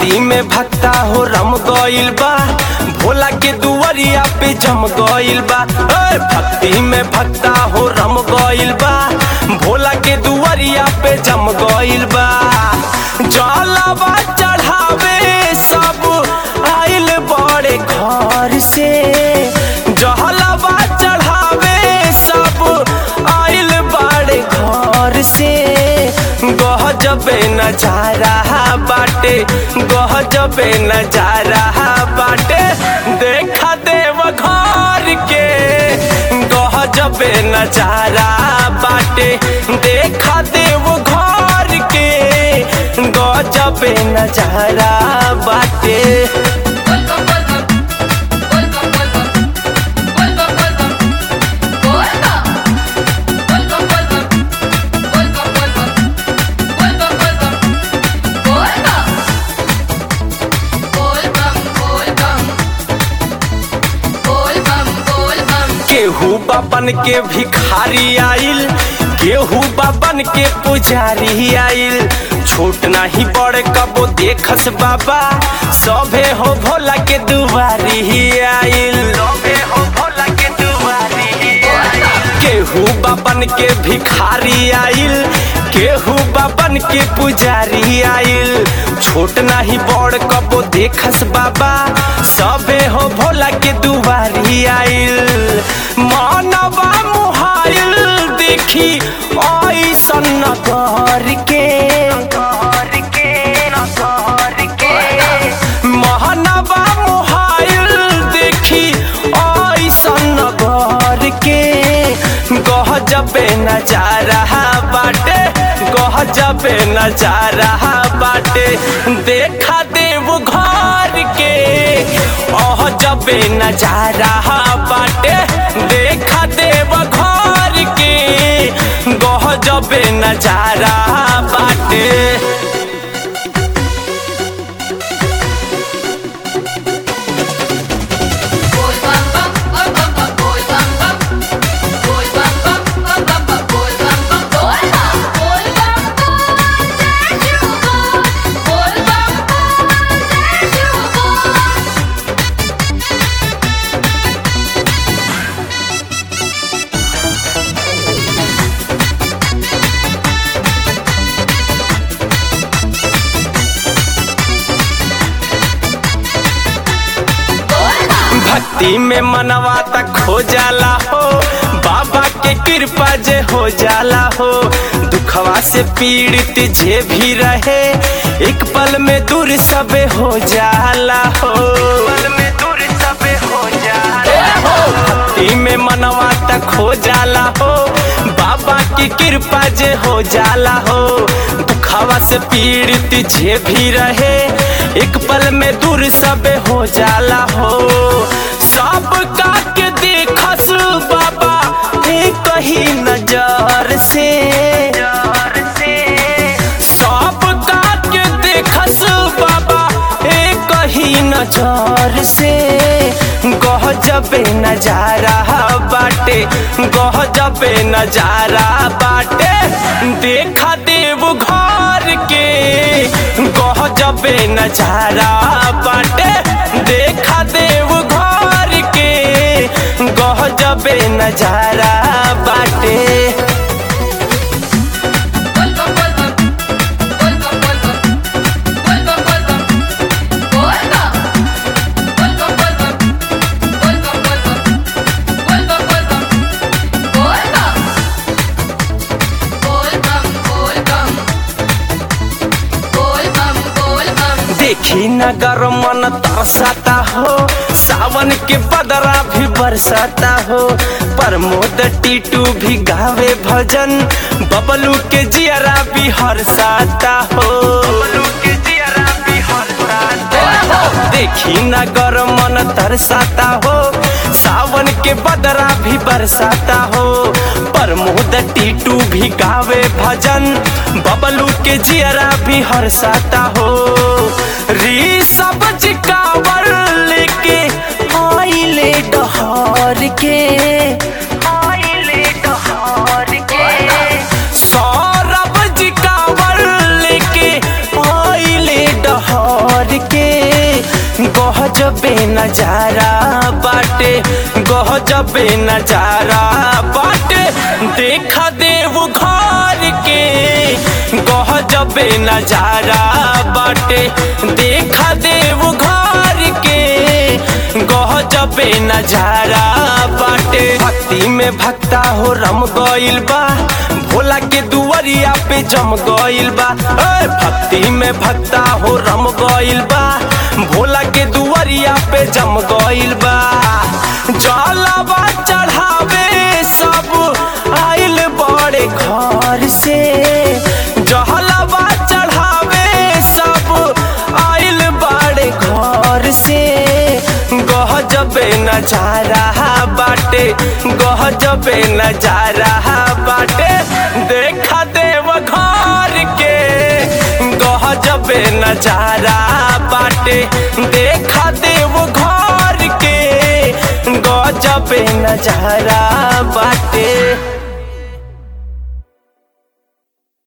भक्ति में भक्ता हो रम गइल बा भोला के दुआरिया पे जम गइल बा ए, भक्ति में भक्ता हो रम गइल बा भोला के दुआरिया पे जम गइल बा जलवा चढ़ावे सब आइल बड़े घर से जहलवा चढ़ावे सब आइल बड़े घर से गहजबे नजारा बाटे गहजबे नजारा बाटे देखा देव घर के गहजबे नजारा बाटे देखा देव घर के गजबे नजारा बाटे Welcome, welcome, welcome, welcome, welcome, welcome, welcome, welcome, welcome, welcome, welcome, welcome, welcome, welcome, welcome, welcome, welcome, welcome. केहू बाबन के भिखारी आइल केहू बाबन के पुजारी आइल छोट नाही बड़ कबो देखस बाबा सभे हो भोला के दुआरी आइल सभे हो भोला के दुआरी केहू बाबन के भिखारी आइल केहू बाबन के पुजारी आइल छोट नाही बड़ कबो देखस बाबा सभे हो भोला के दुआरी आइल मानवा मुहाइल देखी ऐसन नगर के महानवा मुहाइल देखी ऐसन नगर के गहजबे नजारा बाटे गहजबे नजारा बाटे देखा देव घर के ओह जबे नजारा बाटे देखा देव घर के गहजबे नजारा बाटे Boy bam bam bam bam bam boy bam bam boy bam bam bam bam bam boy bam bam boy bam boy bam bam say you boy boy bam bam say you boy भक्ति में मनवा तक खो जाला हो बाबा के कृपा जे हो जाला हो दुखवा से पीड़ित जे भी रहे एक पल में दूर सबे हो जाला हो पल में दूर सबे हो जाला हो भक्ति में मनवा तक खो जाला हो बाबा की कृपा जे हो जाला हो दुखवा से पीड़ित जे भी रहे एक पल में दूर सबे हो जाला हो सब का के देखस बाबा एक ही नजर से सब का के देखस बाबा एक ही नजर से गहजबे नजारा बाटे गहजबे नजारा बाटे देखा देव घर के गहजबे नजारा बाटे देखा देव घर के गहजबे नजारा बाटे welcome welcome welcome welcome welcome welcome welcome welcome welcome welcome welcome welcome welcome welcome welcome welcome welcome देखी नगर मन तरसाता हो सावन के बदरा भी बरसाता हो प्रमोद टीटू भी गावे भजन बबलू के जियरा भी हरसाता हो बबलू के जियरा भी हरसाता हो देखी नगर मन तरसाता हो सावन के बदरा भी बरसाता हो प्रमोद टीटू भी गावे भजन बबलू के जियरा भी हरसाता हो री सब चिकावर लेके आइले डहर के आइले डहर के सौरभ जी कावर लेके आइले डहर नजारा बाटे गजबे नजारा बाटे देखा देव घर के गजबे नजारा बाटे देखा देव घर के गजबे नजारा बाटे भक्ति में भक्ता हो रम गइल बा भोला के दुआरिया पे जम गइल बा ए, भक्ति में भक्ता हो रम गइल बा भोला के दुआरिया पे जम गइल बा जलवा चढ़ावे सब आइल बड़े घर से जहलवा चढ़ावे सब आइल बड़े घर से गहजबे नजारा बाटे गहजबे नजारा बाटे देखा देव घर के गहजबे नजारा बाटे देखा देव घर के गजबे नजारा बाटे